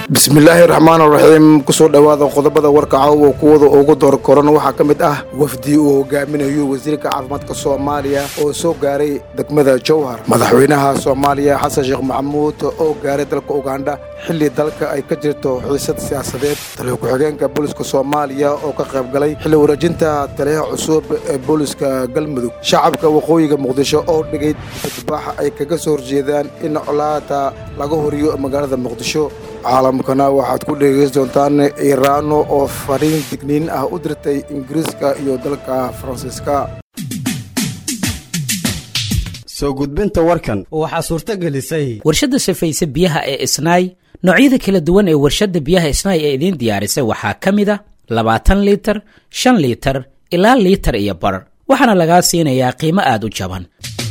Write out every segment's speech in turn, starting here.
bismillaahi raxmaan raxiim kusoo dhowaada qodobada warka caawa kuwada ugu door koran waxaa ka mid ah wafdi uu hogaaminayo wasiirka caafimaadka soomaaliya oo soo gaaray degmada jowhar madaxweynaha soomaaliya xasan sheekh maxamuud oo gaaray dalka ugandha xilli dalka ay ka jirto xiisad siyaasadeed taliya ku-xigeenka booliska soomaaliya oo ka qayb galay xilli wareejinta taliyaha cusub ee booliska galmudug shacabka waqooyiga muqdisho oo dhigay badbax ay kaga soo horjeedaan in colaada laga horiyo magaalada muqdisho caalamkana waxaad ku dhegeysan doontaan iiraano oo fariin digniin ah u dirtay ingiriiska iyo dalka faransiiska soo gudbinta warkan waxaa suurto gelisay warshadda safayse biyaha ee isnaay noocyada kala duwan ee warshadda biyaha isnaay ee idiin diyaarisay waxaa ka mid a labaatan liitar shan liitar ilaa liitar iyo bar waxaana lagaa siinayaa qiimo aad u jaban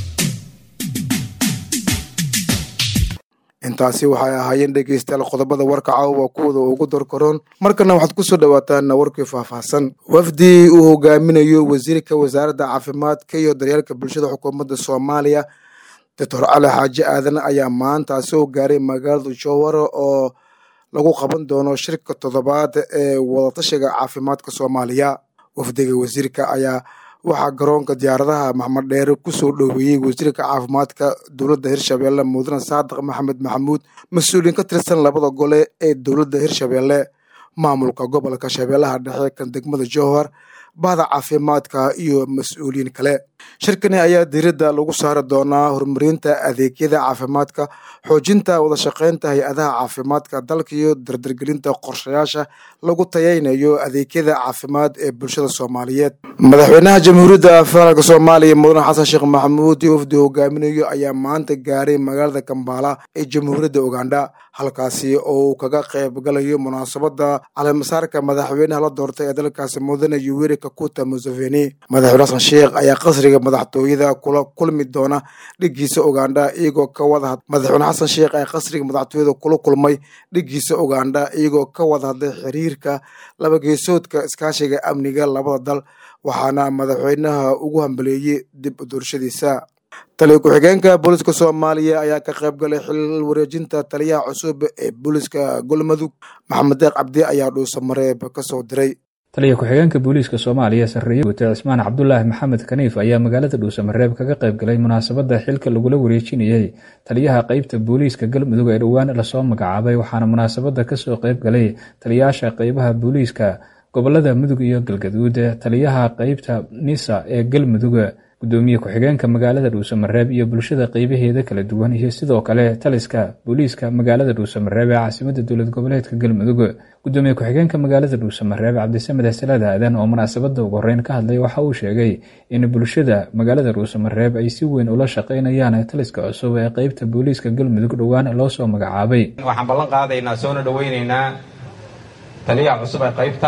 intaasi waxay ahaayeen dhegeystayaal qodobada warka caawa kuwada ugu dorkaroon markana waxaad ku soo dhowaataan warkii faahfaahsan wafdi uu hogaaminayo wasiirka wasaaradda caafimaadka iyo daryeelka bulshada xukuumadda soomaaliya doctor cali xaaji aadan ayaa maanta soo gaaray magaalada jowhar oo lagu qaban doono shirka toddobaad ee wadatashiga caafimaadka soomaaliya wafdiga wasiirka ayaa waxaa garoonka diyaaradaha maxmed dheere ku soo dhoweeyey wasiirka caafimaadka dowladda hirshabeelle mudane saadiq maxamed maxamuud mas-uuliyiin ka tirsan labada gole ee dowladda hirshabeelle maamulka gobolka shabeellaha dhexe kan degmada jowhar bahda caafimaadka iyo mas-uuliyiin kale shirkani ayaa diiradda lagu saari doonaa horumarinta adeegyada caafimaadka xoojinta wadashaqeynta hay-adaha caafimaadka dalka iyo dardargelinta qorshayaasha lagu tayaynayo adeegyada caafimaad ee bulshada soomaaliyeed madaxweynaha jamhuuriyadda federaalk soomaaliya mudane xasan sheekh maxamuud iyo wafdi hogaaminayo ayaa maanta gaaray magaalada kambala ee jamhuuriyadda ugandha halkaasi oo uu kaga qayb galayo munaasabada caleemasaarka madaxweynaha la doortay ee dalkaasi mudane yuweri kakuta museveni madaxweyne xasan sheekh ayaa qasriga madaxtooyada kula kulmi doona dhigiisa ugandha iyagoo ka wada madaxweyne xasan sheekh ayaa qasriga madaxtooyada kula kulmay dhigiisa ugandha iyagoo ka wada hadlay xiriirka labageesoodka iskaashiga amniga labada dal waxaana madaxweynaha ugu hambaleeyey dib u doorashadiisa taliya ku-xigeenka booliska soomaaliya ayaa ka qayb galay xil wareejinta taliyaha cusub ee booliska golmudug maxamed deeq cabdi ayaa dhuusa mareeb ka soo diray taliya ku-xigeenka booliiska soomaaliya sarreeye guute cismaan cabdulaahi maxamed kaniif ayaa magaalada dhuusamareeb kaga qayb galay munaasabadda xilka lagula wareejinayey taliyaha qeybta booliiska galmudug ee dhowaan lasoo magacaabay waxaana munaasabadda kasoo qayb galay taliyayaasha qeybaha booliiska gobolada mudug iyo galgaduud taliyaha qeybta nisa ee galmudug gudoomiye ku-xigeenka magaalada dhuusamareeb iyo bulshada qeybaheeda kala duwan iyo sidoo kale taliska booliiska magaalada dhuusamareeb ee caasimada dowlad goboleedka galmudug gudoomiye ku-xigeenka magaalada dhuusamareeb cabdisamed xasalaad aadan oo munaasabada ugu horeyn ka hadlay waxa uu sheegay in bulshada magaalada dhuusamareeb ay si weyn ula shaqeynayaan taliska cusub ee qeybta booliiska galmudug dhowaan loo soo magacaabay waxaan ballan qaadaynaa soona dhoweyneynaa taliyaha cusub ee qaybta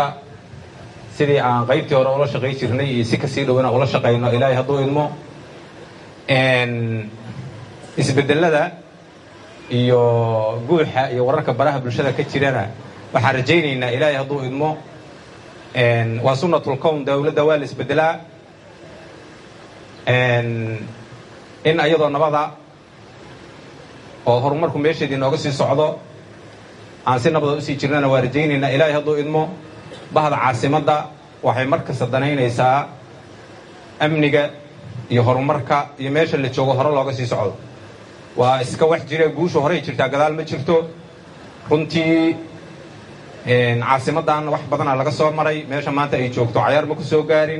sidii aan qaybtii hore ula shaqay jirnay iyo si kasii dhow inaan ula shaqayno ilaahay hadduu idmo isbedelada iyo guuxa iyo wararka baraha bulshada ka jirana waxaan rajaynaynaa ilaahay hadduu idmo waa sunnatul kown dowladda waa la isbedelaa in ayadoo nabada oo horumarku meesheedii nooga sii socdo aan si nabada usii jirnana waa rajaynaynaa ilaahay hadduu idmo bahda caasimadda waxay markasta danaynaysaa amniga iyo horumarka iyo meesha la joogo hore looga sii socdo waa iska wax jira guusha horey jirtaa gadaal ma jirto runtii caasimaddan wax badana laga soo maray meesha maanta ay joogto cayaar ma ku soo gaarin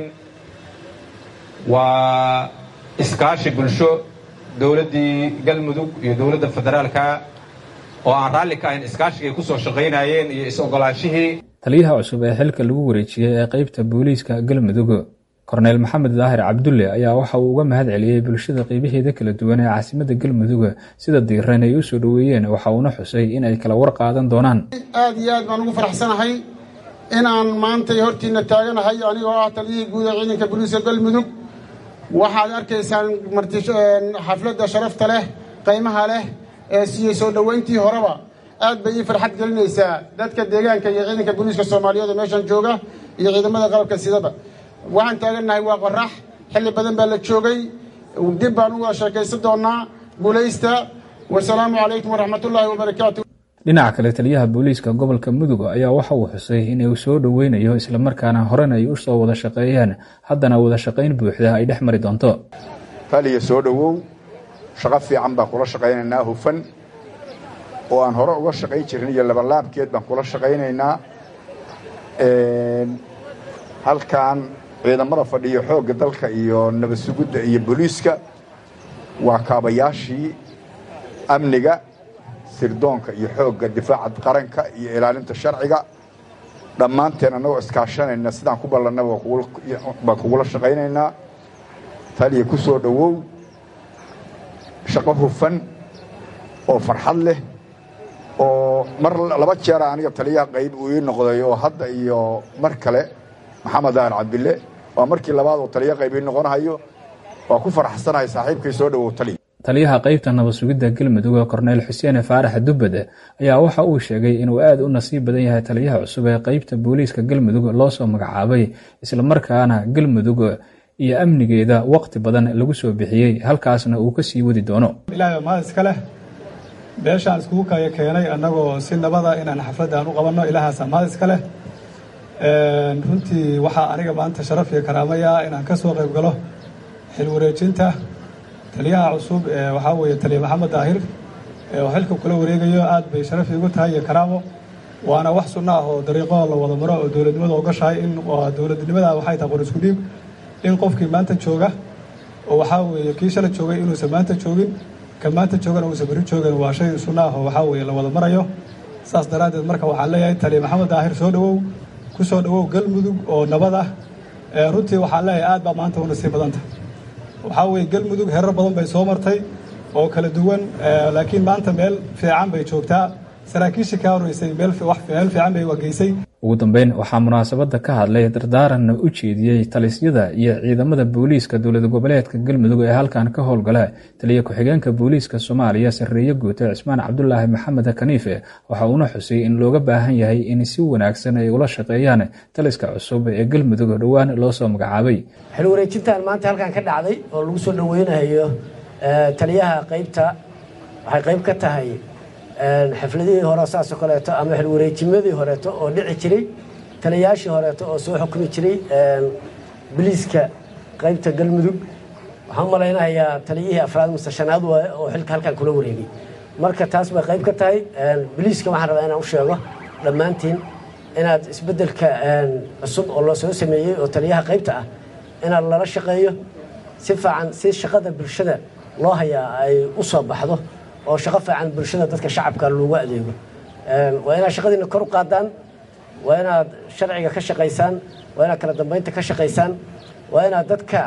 waa iskaashi bulsho dowladdii galmudug iyo dowladda federaalka oo aan raalli ka ahayn iskaashigay kusoo shaqaynayeen iyo is-ogolaanshihii taliyaha cusub ee xilka lagu wareejiyey ee qeybta booliiska galmudug korneyl maxamed daahir cabdulle ayaa waxa uu uga mahad celiyey bulshada qeybaheeda kala duwan ee caasimada galmudug sida diiran ay u soo dhoweeyeen waxa uuna xusay in ay kala war qaadan doonaan aad iyo aad baan ugu faraxsanahay inaan maantay hortiina taaganahay anigoo ah taliyihii guud ee ciidanka booliiska galmudug waxaad arkaysaan xafladda sharafta leh qaymaha leh ee siiyey soo dhoweyntii horeba aad bay ii farxad gelinaysaa dadka deegaanka iyo ciidanka booliiska soomaaliyeed oo meeshan jooga iyo ciidamada qalabka sidaba waxaan taagannahay waa qorax xilli badan baa la joogay dib baan u wada sheekaysan doonnaa guulaysta wasalaamu calaykum waraxmatullaahi wabarakaatu dhinaca kale taliyaha booliiska gobolka mudug ayaa waxa uu xusay in uu soo dhoweynayo islamarkaana horena ay usoo wada shaqeeyeen haddana wada shaqayn buuxda ay dhex mari doonto taliya soo dhowow shaqo fiican baan kula shaqaynaynaa hufan oo aan hore uga shaqayn jirin iyo labalaabkeed baan kula shaqaynaynaa halkan ciidamada fadhiyo xoogga dalka iyo nabad sugidda iyo booliiska waa kaabayaashii amniga sirdoonka iyo xoogga difaaca qaranka iyo ilaalinta sharciga dhammaanteen annagoo iskaashanayna sidaan ku ballannaba baan kugula shaqaynaynaa taliya ku soo dhowow shaqo hufan oo farxad leh oo mar laba jeera aniga taliyaha qayb uu ii noqday oo hadda iyo mar kale maxamed dahar cabdille waa markii labaad oo taliya qayb ii noqonahayo waa ku faraxsanahay saaxiibkay soo dhowow taliya taliyaha qaybta nabad sugidda galmudug korneyl xuseen faarax dubbad ayaa waxa uu sheegay inuu aad u nasiib badan yahay taliyaha cusub ee qaybta booliiska galmudug loo soo magacaabay islamarkaana galmudug iyo amnigeeda waqti badan lagu soo bixiyey halkaasna uu ka sii wadi doono ilaahay mahad iska leh beeshaan iskugu kaya keenay annagoo si nabada inaan xafladdan u qabanno ilaahaasaa mahad iska leh runtii waxaa aniga maanta sharaf iyo karaamaya inaan ka soo qayb galo xil wareejinta taliyaha cusub ee waxaa weeye taliya maxamed daahir oo xilka kula wareegayo aad bay sharaf iigu tahay iyo karaamo waana wax sunno ah oo dariiqo la wada maro oo dowladnimada ogashahay in dowladnimada waxay tahay qor isku dhiib in qofkii maanta jooga oo waxaa weeye kii shala joogay inuusan maanta joogin ka maanta joogana uusan beri joogin waa shay sunno ah oo waxaa weeye la wada marayo saas daraaddeed marka waxaan leeyahay taliya maxamed daahir soo dhowow ku soo dhowow galmudug oo nabad ah runtii waxaan leeyahay aad baa maanta u nasiib badanta waxaa weeye galmudug herar badan bay soo martay oo kala duwan laakiin maanta meel fiican bay joogtaa saraakiishii ka horeysay meel fiican bay wageysay ugu dambeyn waxaa munaasabadda ka hadlay dardaaranna u jeediyey talisyada iyo ciidamada booliiska dowlad goboleedka galmudug ee halkan ka howlgala taliya ku-xigeenka booliiska soomaaliya sarreeye guute cismaan cabdulaahi maxamed kaniife waxa uuna xusay in looga baahan yahay in si wanaagsan ay ula shaqeeyaan taliska cusub ee galmudug dhowaan loo soo magacaabay xil wareejintan maanta halkan ka dhacday oo lagu soo dhoweynayo taliyaha qaybta waxay qayb ka tahay xafladihii hore saasoo kaleeto ama xilwareejimadii horeeto oo dhici jiray taliyayaashii horeeto oo soo xukumi jiray biliiska qaybta galmudug waxaan malaynahayaa taliyihii afraad mase shanaad waaye oo xilka halkan kula wareegay marka taas bay qayb ka tahay biliiska waxaan rabaa inaan u sheego dhammaantiin inaad isbeddelka cusub oo loo soo sameeyey oo taliyaha qaybta ah inaad lala shaqeeyo si fiican si shaqada bulshada loo hayaa ay u soo baxdo oo shaqo fiican bulshada dadka shacabka loogu adeego waa inaad shaqadiina kor u qaadaan waa inaad sharciga ka shaqaysaan waa inaad kala dambeynta ka shaqaysaan waa inaad dadka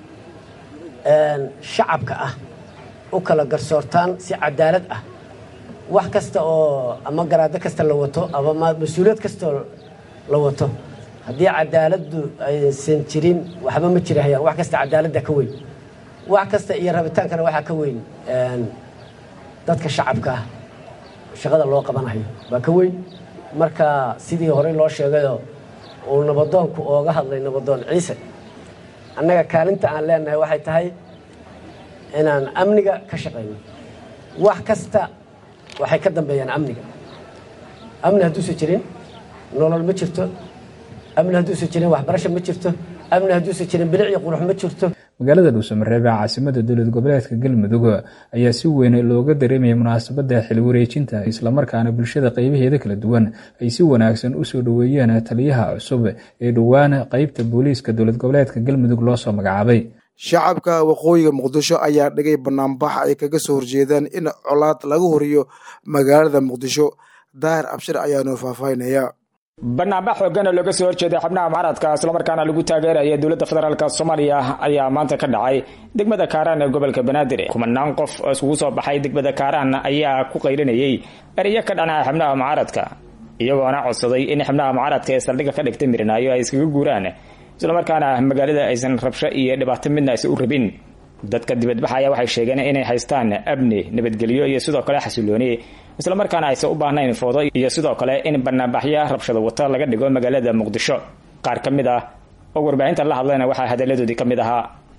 shacabka ah u kala garsoortaan si cadaalad ah wax kasta oo ama garaado kasta la wato ama mas-uuliyad kastoo la wato haddii cadaaladdu aysan jirin waxba ma jirahayaan wax kasta cadaaladda ka weyn wax kasta iyo rabitaankana waxaa ka weyn dadka shacabka ah shaqada loo qabanayo waa ka weyn marka sidii horey loo sheegayoo uu nabadoonku ooga hadlay nabadoon ciise annaga kaalinta aan leenahay waxay tahay inaan amniga ka shaqayno wax kasta waxay ka dambeeyaan amniga amni hadduusan jirin nolol ma jirto amni hadduusan jirin waxbarasho ma jirto amni hadduusan jirin bilic iyo qurux ma jirto magaalada dhuusamareeb ee caasimada dowlad goboleedka galmudug ayaa si weyn looga dareemayay munaasabadda xil wareejinta islamarkaana bulshada qeybaheeda kala duwan ay si wanaagsan usoo dhoweeyeen taliyaha cusub ee dhowaan qeybta booliiska dowlad goboleedka galmudug loo soo magacaabay shacabka waqooyiga muqdisho ayaa dhigay banaanbax ay kaga soo horjeedaan in colaad laga horiyo magaalada muqdisho daahir abshir ayaa noo faahfaahinaya banaanbax xoogana looga soo horjeeday xubnaha mucaaradka islamarkaana lagu taageeraya dowladda federaalk soomaaliya ayaa maanta ka dhacay degmada kaaraan ee gobolka banaadir kumanaan qof oo iskugu soo baxay degmada kaaraan ayaa ku qaylinayay erayo ka dhanaa xubnaha mucaaradka iyagoona codsaday in xubnaha mucaaradka ee saldhigga ka dhigtay mirinaayo ay iskaga guuraan islamarkaana magaalada aysan rabsho iyo dhibaato midna aysan u rabin dadka dibadbaxaya waxay sheegeen inay haystaan amni nabadgelyo iyo sidoo kale xasilooni islamarkaana aysan u baahnayn foodo iyo sidoo kale in banaanbaxya rabshado wata laga dhigo magaalada muqdisho qaar ka mid ah oo warbaahinta la hadlayna waxaa hadalladoodii ka mid ahaa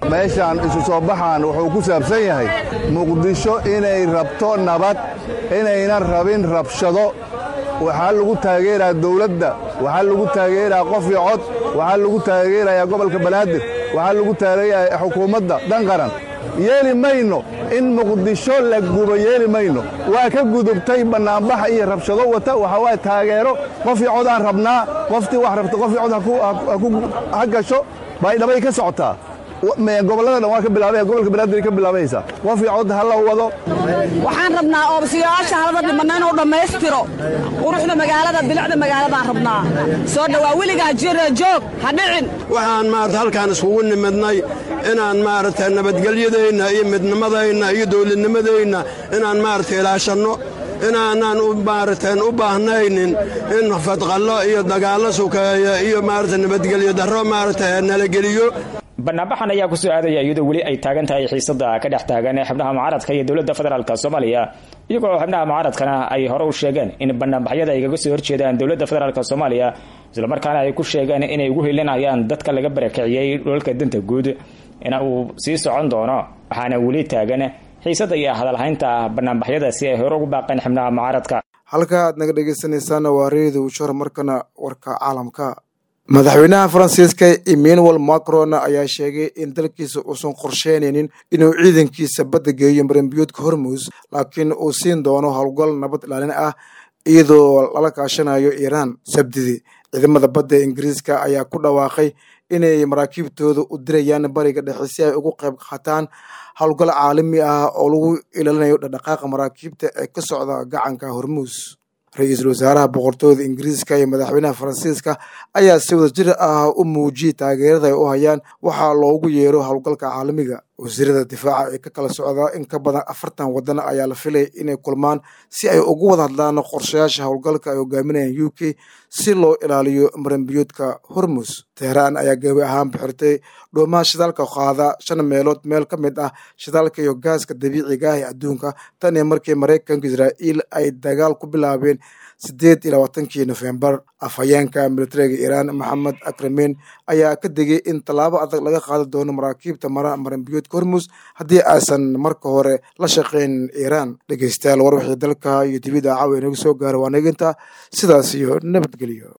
meeshaan isu soo baxaan wuxuu ku saabsan yahay muqdisho inay rabto nabad inaynan rabin rabshado waxaa lagu taageeraa dawladda waxaa lagu taageeraa qof iyo cod waxaa lagu taageerayaa gobolka banaadir waxaa lagu taageerayaa xukuumadda dhan qaran yeeli mayno in muqdisho la gubo yeeli mayno waa ka gudubtay bannaanbax iyo rabshado wata waxa waa taageero qof iyo cod aan rabnaa qoftii wax rabta qof iyo cod ha gasho baydhabay ka socotaa gobollada dhan waa ka bilaabaya gobolka banaadir ka bilaabaysaa qof iyo cod ha la wado waxaan rabnaa oobsiyaasha halada dhimanna inuu dhammaystiro quruxda magaalada bilicda magaaladaan rabnaa soo dhowaa weligaa jira joog ha dhicin waxaan maarata halkaan iskugu nimidnay inaan maaragta nabadgelyadeenna iyo midnimadeenna iyo dawladnimadeenna inaan maarata ilaashanno inaanaan maaratan u baahnaynin in fadqallo iyo dagaallo sukeeya iyo maarata nabadgelyo darro maarata nala geliyo banaanbaxan ayaa ku soo aadaya iyadoo weli ay taagan tahay xiisada ka dhex taagan ee xubnaha mucaaradka iyo dowladda federaalk soomaaliya iyagoo xubnaha mucaaradkana ay hore u sheegeen in banaanbaxyada ay kaga soo horjeedaan dowladda federaalk soomaaliya islamarkaana ay ku sheegeen inay ugu helinayaan dadka laga barakiciyey dholalka danta guud in uu sii socon doono waxaana weli taagan xiisada iyo hadalhaynta banaanbaxyadaasi ay hore ugu baaqeen xubnaha mucaaradka halka aad naga dhegeysanaysaana waa reedow shor markana warka caalamka madaxweynaha faransiiska emmanuel macron ayaa sheegay in dalkiisa uusan qorsheynaynin inuu ciidankiisa badda geeyo maranbiyoodka hormus laakiin uu siin doono howlgal nabad ilaalin ah iyadoo lala kaashanayo iiraan sabdidii ciidamada badda ingiriiska ayaa ku dhawaaqay inay maraakiibtooda u dirayaan bariga dhexe si ay ugu qayb qaataan howlgal caalami ah oo lagu ilaalinayo dhaqdhaqaaqa maraakiibta ee ka socda gacanka hormuus ra-iisul wasaaraha boqortooyada ingiriiska iyo madaxweynaha faransiiska ayaa si wada jir ah u muujiyey taageerada ay u hayaan waxaa loogu yeero howlgalka caalamiga wasiirada difaaca ee ka kala socda in ka badan afartan waddan ayaa la filaya inay kulmaan si ay ugu wada hadlaan qorshayaasha howlgalka ay hogaaminayaan u k si loo ilaaliyo maranbiyoodka hormus teheraan ayaa gebi ahaan bixirtay dhoomaha shidaalka qaada shan meelood meel ka mid ah shidaalka iyo gaaska dabiiciga ah ee adduunka tan iyo markii maraykanka israa'iil ay dagaal ku bilaabeen sideed iyo labaatankii nofembar afhayeenka militariga iiraan maxamed akramen ayaa ka digay in tallaabo adag laga qaadi doono maraakiibta mara maranbiyoodka hormus haddii aysan marka hore la shaqayn iiraan dhegeystayaal war wixii dalka iyo dibidda caawa inaga soo gaara waa naginta sidaas iyo nabadgelyo